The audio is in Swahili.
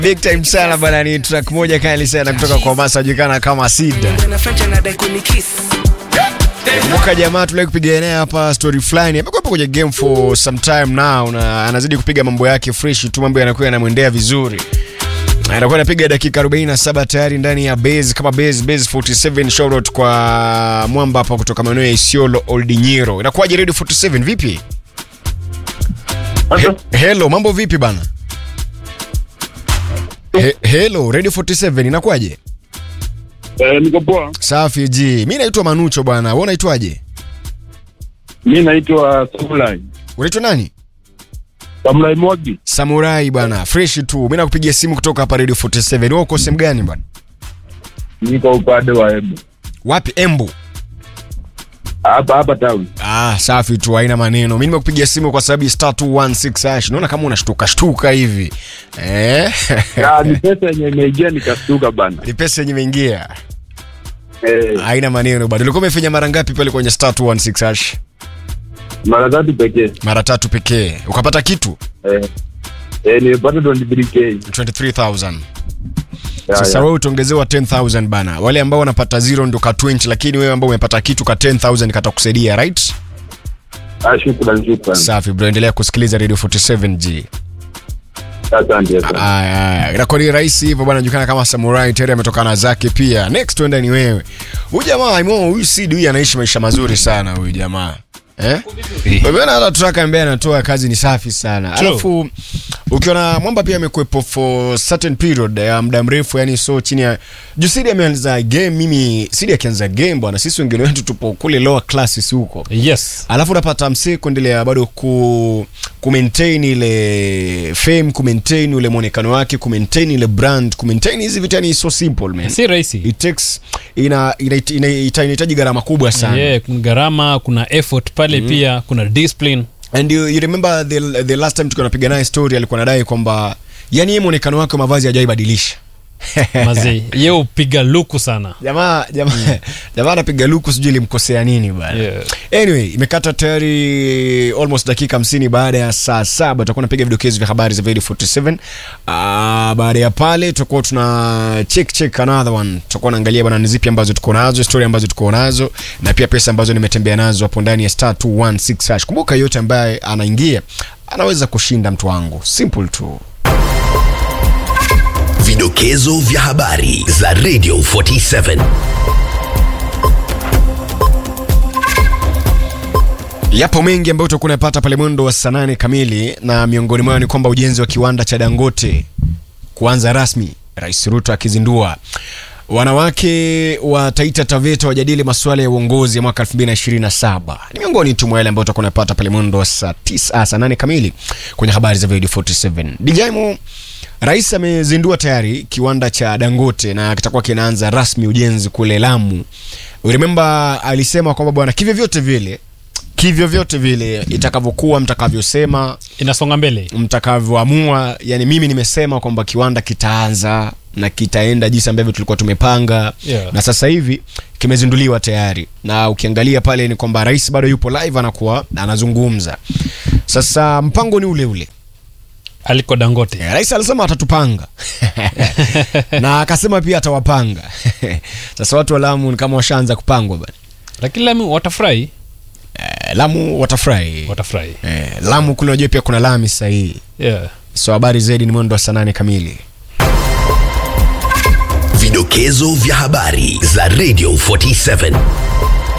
Big time sana bana, ni track moja kali sana kutoka kwa Masa julikana kama Sida. Kumbuka jamaa tulai kupiga naye hapa story fulani. Amekuwa hapo kwenye game for some time now na anazidi kupiga mambo yake fresh tu, mambo yanakuwa yanamwendea vizuri. Anakuwa anapiga dakika 47 tayari ndani ya base kama base base 47 shout out kwa mwamba hapa kutoka maeneo ya Isiolo Old Nyiro. Inakuwaje Radio 47 vipi? He, hello, mambo vipi bana? He, hello, Radio 47 inakuwaje? Eh, niko poa. Safi ji. Mimi naitwa Manucho bwana. Wewe unaitwaje? Mi naitwa Samurai. Unaitwa nani? Samurai Mwagi. Samurai bwana. Fresh tu. Mimi nakupigia simu kutoka hapa Radio 47. Wewe uko sehemu gani bwana? Niko upande wa Embu. Wapi? Embu. Hapa hapa town. Ah, safi tu, haina maneno. Mimi nimekupigia simu kwa sababu ya star 216 hash. Naona kama unashtuka shtuka hivi. Eh? Ya, ni pesa yenye imeingia nikastuka bana. Ni pesa yenye imeingia. Eh, Haina maneno bwana. Ulikuwa umefanya mara ngapi pale kwenye star 216 hash? mara tatu pekee. Mara tatu pekee. Ukapata kitu? Eh. Eh, nimepata 23k. 23000. Ya, Sasa ya. wewe utaongezewa 10000 bana. Wale ambao wanapata zero ndio ka 20 lakini wewe ambao umepata kitu ka 10000 katakusaidia, right? Ah, shukrani shukrani. Safi bro, endelea kusikiliza Radio 47G. Asante asante. Aya, aya. Inakuwa ni rahisi hivyo bwana, anajulikana kama Samurai tayari ametokana zake pia. Next tuenda ni wewe. Huyu jamaa Imo, huyu Sid huyu anaishi maisha mazuri sana huyu jamaa. Eh? Umeona hata track ambaye anatoa kazi ni safi sana. True. Alafu ukiona Mwamba pia amekuepo for certain period ya muda mrefu yani so chini ya juu Sidi ameanza game mimi Sidi akianza game bwana sisi wengine wetu tupo kule lower classes huko. yes Alafu unapata msee kuendelea bado ku, ku maintain ile fame, ku maintain ule mwonekano wake, ku maintain ile brand, ku maintain hizi vitu yani so simple man. si rahisi It takes ina ina- ina- ita- inahitaji gharama kubwa sana. yeah, kuna gharama kuna effort pale pia kuna discipline And you, you remember the, the last time tukiwa napiga naye story alikuwa anadai kwamba yani yeye mwonekano wake wa mavazi hajaibadilisha. mazee ye upiga luku sana Jamaa jamaa jamaa anapiga luku sijui ilimkosea nini bana. Yeah. Anyway, imekata tayari almost dakika 50 baada ya saa saba tutakuwa napiga vidokezo vya habari za Radio 47. Ah, baada ya pale tutakuwa tuna check check another one. Tutakuwa naangalia bana ni zipi ambazo tuko nazo, story ambazo tuko nazo na pia pesa ambazo nimetembea nazo hapo ndani ya star 216 hash. Kumbuka yote ambaye anaingia anaweza kushinda mtu wangu. Simple tu. Vidokezo vya habari za Radio 47. Yapo mengi ambayo utakuwa unapata pale mwendo wa saa nane kamili, na miongoni mwao ni kwamba ujenzi wa kiwanda cha Dangote kuanza rasmi, Rais Ruto akizindua. Wanawake wa Taita Taveta wajadili masuala ya uongozi ya mwaka 2027 ni miongoni tu mwa yale ambayo utakuwa unapata pale mwendo wa saa 9 ah, saa 8 kamili kwenye habari za Radio 47. Dijaimo Rais amezindua tayari kiwanda cha Dangote na kitakuwa kinaanza rasmi ujenzi kule Lamu. Remember alisema kwamba bwana, kivyo vyote vile kivyo vyote vile itakavyokuwa, mtakavyosema, inasonga mbele mtakavyoamua, yani mimi nimesema kwamba kiwanda kitaanza na kitaenda jinsi ambavyo tulikuwa tumepanga Yeah. na sasa hivi kimezinduliwa tayari, na ukiangalia pale ni kwamba rais bado yupo live, anakuwa anazungumza. Sasa mpango ni ule ule. aliko dangote Eh, Rais alisema atatupanga na akasema pia atawapanga. Sasa watu wa Lamu ni kama washaanza kupangwa bana. lakini lami watafurahi Eh, Lamu watafurahi. watafurahi Eh, Lamu kule unajua pia kuna lami sahihi. yeah. So habari zaidi ni mwendo wa saa nane kamili. Vidokezo vya habari za Radio 47.